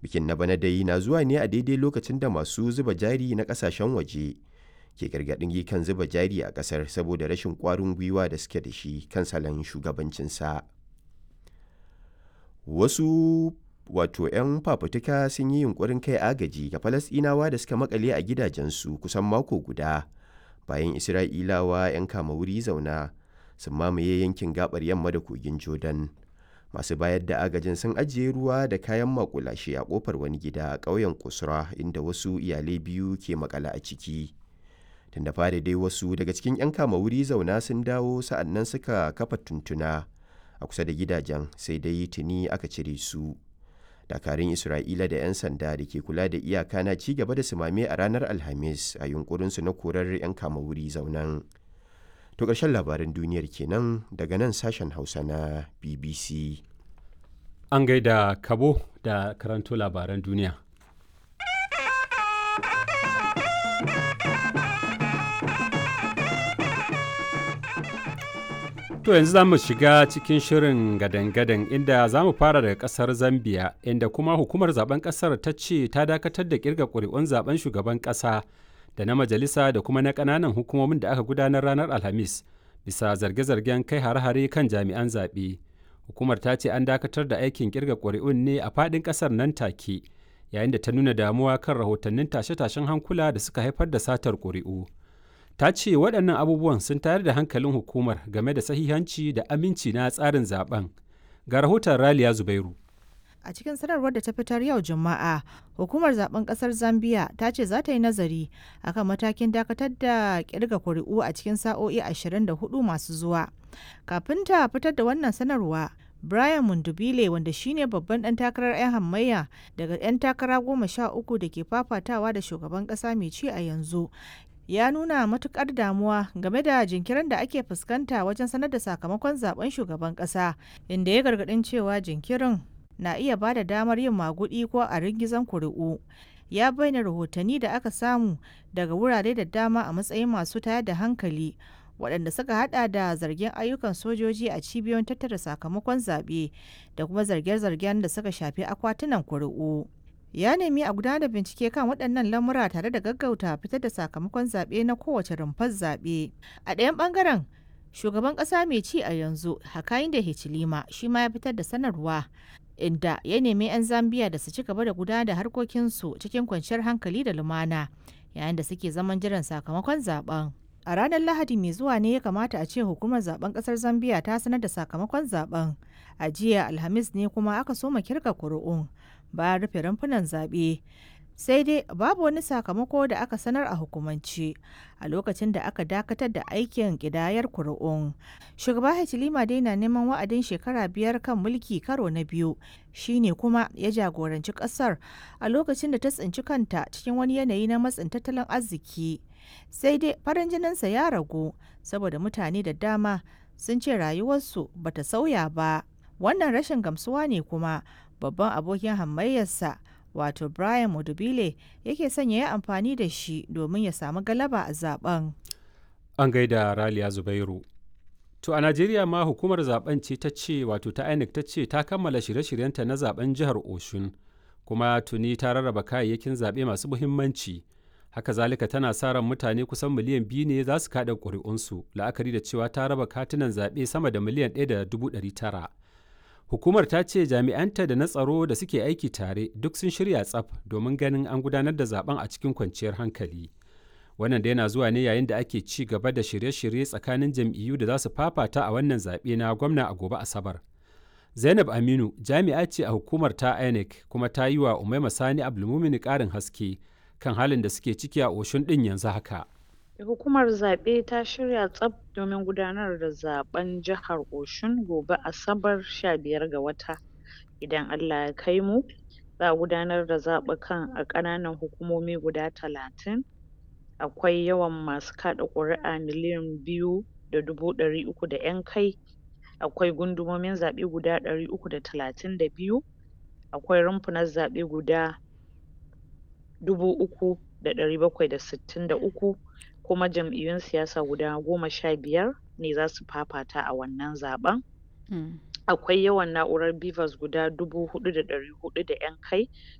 Bikin na bana dai na zuwa ne a daidai lokacin da masu zuba jari na ƙasashen waje ke gargaɗin kan zuba jari a ƙasar saboda rashin ƙwarin gwiwa da suke da shi kan salon shugabancinsa. Wasu wato 'yan fafutuka sun yi yunƙurin kai agaji ga Falasɗinawa da suka maƙale a gidajensu kusan mako guda bayan Isra'ilawa 'yan kama wuri zauna sun mamaye yankin gaɓar yamma da kogin Jordan. Masu bayar da agajin sun ajiye ruwa da kayan maƙulashe a ƙofar wani gida a ƙauyen Kusra inda wasu iyalai biyu ke maƙale a ciki. Tun da fari dai wasu daga cikin 'yan kama wuri zauna sun dawo sa'annan suka kafa tuntuna a kusa da gidajen sai dai tuni aka cire su. dakarun isra'ila da 'yan sanda da ke kula da iyaka na ci gaba da sumame a ranar alhamis a yunkurinsu na korar 'yan kama wuri zaunan to ƙarshen labaran duniyar kenan daga nan sashen hausa na bbc an gaida kabo da karanto labaran duniya To yanzu za mu shiga cikin shirin gadan-gadan inda za mu fara daga kasar Zambia inda kuma hukumar zaben kasar ta ce ta dakatar da kirga ƙuri'un zaben shugaban ƙasa da na majalisa da kuma na ƙananan hukumomin da aka gudanar ranar Alhamis bisa zarge-zargen kai hare-hare kan jami'an zaɓe. Hukumar ta ce an dakatar da aikin kirga ƙuri'un ne a faɗin ƙasar nan take yayin da ta nuna damuwa kan rahotannin tashe-tashen hankula da suka haifar da satar ƙuri'u. ta ce waɗannan abubuwan sun tayar da hankalin hukumar game da sahihanci da aminci na tsarin zaben ga rahoton raliya zubairu a cikin sanarwar da ta fitar yau juma'a hukumar zaben kasar zambia ta ce za ta yi nazari akan matakin dakatar da kirga kuri'u a cikin sa'o'i 24 masu zuwa kafin ta fitar da wannan sanarwa Brian Mundubile wanda shine babban dan takarar 'yan hamayya daga 'yan takara goma sha uku da ke fafatawa da shugaban kasa mai ci a yanzu ya nuna matukar damuwa game da jinkirin da ake fuskanta wajen sanar da sakamakon zaben shugaban kasa inda ya gargadin cewa jinkirin na iya ba da damar yin magudi ko a ringizan kuri'u ya bayyana rahotanni da aka samu daga wurare da dama a matsayin masu tayar da hankali waɗanda suka hada da zargin ayyukan sojoji a cibiyoyin tattara sakamakon zaɓe da kuma zarge-zargen da suka shafi akwatunan kuri'u. ya nemi a gudanar da bincike kan waɗannan lamura tare da gaggauta fitar da sakamakon zaɓe na kowace rumfar zaɓe a ɗayan ɓangaren shugaban ƙasa mai ci a yanzu hakayin da hichilima shi ma ya fitar da sanarwa inda ya nemi 'yan zambiya da su ci gaba da gudanar da harkokinsu cikin kwanciyar hankali da lumana yayin da suke zaman jiran sakamakon zaben a ranar lahadi mai zuwa ne ya kamata a ce hukumar zaben ƙasar zambiya ta sanar da sakamakon zaben a jiya alhamis ne kuma aka soma kirga kuri'un bayan rufe rumfunan zaɓe sai dai babu wani sakamako da aka sanar a hukumance a lokacin da aka dakatar da aikin ƙidayar kuri'un shugaba hachilima dai na neman wa'adin shekara biyar kan mulki karo na biyu shine kuma ya jagoranci ƙasar a lokacin da ta tsinci kanta cikin wani yanayi na matsin tattalin arziki sai dai farin jininsa ya ragu saboda mutane da dama sun ce rayuwarsu bata sauya ba wannan rashin gamsuwa ne kuma babban abokin hamayyarsa wato brian mudubile yake sanya ya amfani da shi domin ya samu galaba a zaben an gaida raliya zubairu to a najeriya ma hukumar zaben ce ta ce wato ta inec ta ce ta kammala shirye-shiryenta na zaben jihar oshun kuma tuni ta rarraba kayayyakin zaɓe masu muhimmanci haka zalika tana sa ran mutane kusan miliyan biyu ne za su kaɗa ƙuri'unsu la'akari da cewa ta raba katunan zaɓe sama da miliyan ɗaya da dubu ɗari tara hukumar ta ce jami'anta da na tsaro da suke aiki tare duk sun shirya tsaf domin ganin an gudanar da zaben a cikin kwanciyar hankali wannan da yana zuwa ne yayin da ake ci gaba da shirye-shirye tsakanin jam'iyyu da za su fafata a wannan zaɓe na gwamna a gobe asabar zainab aminu jami'a ce a hukumar ta inec kuma ta yi wa umaima sani abdulmumini ƙarin haske kan halin da suke ciki a oshun ɗin yanzu haka Hukumar zaɓe ta shirya tsaf domin gudanar da zaɓen jihar Oshun gobe Asabar 15 ga wata. Idan Allah ya kai mu, za a gudanar da zaɓukan a ƙananan hukumomi guda talatin. Akwai yawan masu kaɗa ƙuri'a miliyan biyu da dubu ɗari uku da ƴan kai. Akwai gundumomin zaɓe guda ɗari uku da talatin da biyu. Akwai rumfunan zaɓe guda dubu uku da ɗari bakwai da sittin da uku. kuma jam'iyyun siyasa guda goma sha biyar ne za su fafata a wannan zaɓen. Akwai yawan na'urar BVAS guda dubu huɗu da ɗari huɗu da ƴan kai